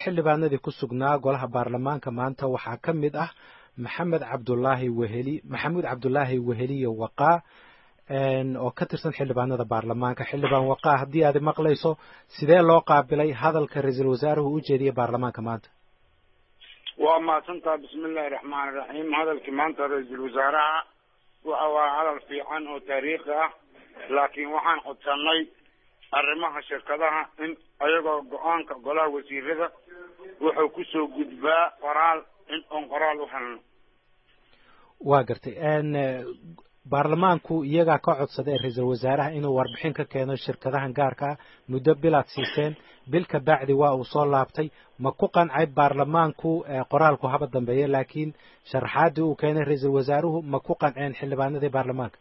xildhibaanadii ku sugnaa golaha baarlamaanka maanta waxaa ka mid ah maxamed cabdulaahi weheli maxamuud cabdulaahi weheliye waqaa oo ka tirsan xildhibaanada baarlamaanka xildhibaan waqaa haddii aad maqlayso sidee loo qaabilay hadalka ra-iisul wasaaruhu u jeediyey baarlamaanka maanta waa mahadsantaha bismi illahi raxmaan iraxiim hadalkii maanta ra-iisul wasaaraha waxa waa hadal fiican oo taariikhi ah laakiin waxaan codsanay arrimaha shirkadaha in ayagoo go-aanka golaha wasiirada wuxuu kusoo gudbaa qoraal in oon qoraal u helno waa gartay baarlamaanku iyagaa ka codsaday ra-iisul wasaaraha inuu warbixin ka keeno shirkadahan gaarka ah muddo bilaad siiseen bil ka bacdi waa uu soo laabtay ma ku qancay baarlamaanku qoraalku haba dambeeya laakiin sharaxaadii uu keenay ra-iisul wasaaruhu ma ku qanceen xildhibaanadii baarlamaanka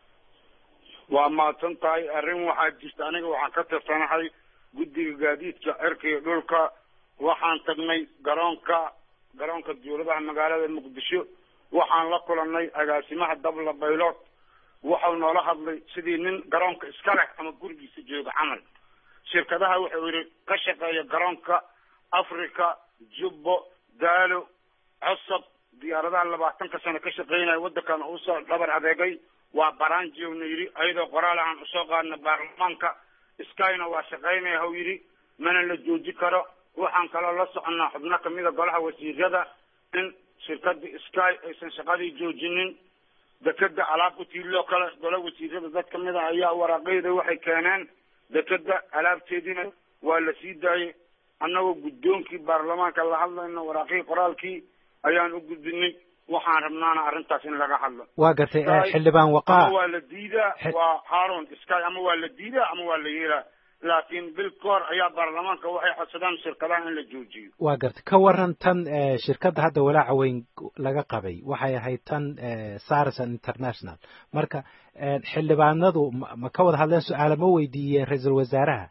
waa mahadsan tahay arrin waxaa jirta aniga waxaan ka tirsanahay guddiga gaadiidka cirka iyo dhulka waxaan tagnay garoonka garoonka dawladaha magaalada muqdisho waxaan la kulanay agaasimaha dabla baylod waxau noola hadlay sidii nin garoonka iska leh ama gurigiisa jooga camal shirkadaha wuxuu yidhi ka shaqeeya garoonka africa jubbo daalo cosab diyaaradaha labaatanka sano ka shaqeynaya waddankan uusoo dhabar adeegay waa baranjiowna yidhi ayadoo qoraal ahaan usoo qaadna baarlamaanka skyna waa shaqeynaya hau yidhi mana la jooji karo waxaan kaloo la soconnaa xubno kamida golaha wasiirada in shirkadii sky aysan shaqadii joojinin dekeda alaab ku tiiloo kale golaha wasiirada dad kamid a ayaa waraaqeyda waxay keeneen dekeda alaabteediina waa la sii daayay annagoo guddoonkii baarlamaanka la hadlayno waraaqihii qoraalkii ayaan u gudbinay waxaan rabnaana arrintaas in laga hadlo waa gartay xildhibaan waqaa waa la diidaa waa haron sky ama waa la diidaa ama waa la yeelaa laakiin bil ka hor ayaa baarlamaanka waxay codsadaan shirkadaha in la joojiyo waa gartay ka waran tan shirkadda hadda walaaca weyn laga qabay waxay ahayd tan sarison international marka xildhibaanadu ma ka wada hadleen su-aala ma weydiiyeen ra-iisul wasaaraha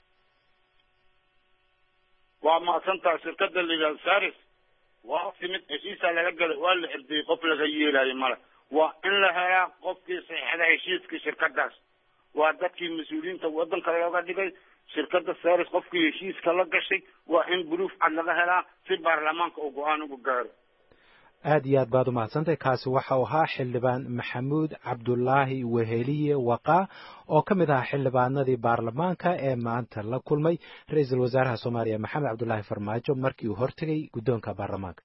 waa mahadsantaha shirkadda la yidhahdo saris waa timid heshiisaa laga galay waa la xirdiyey qof laga yeelayo male waa in la helaa qofkii saxiixda heshiiskii shirkadaas waa dadkii mas-uuliyiinta waddanka looga dhigay shirkadda saris qofkii heshiiska la gashay waa in buruuf cad laga helaa si baarlamaanka uu go-aan uga gaaro aad iyo aad baad u mahadsantahay kaasi waxa uu ahaa xildhibaan maxamuud cabdulaahi weheliye waqaa oo ka mid ahaa xildhibaanadii baarlamaanka ee maanta la kulmay ra-iisul wasaaraha soomaaliya maxamed cabdulaahi farmaajo markii uu hortegay guddoonka baarlamaanka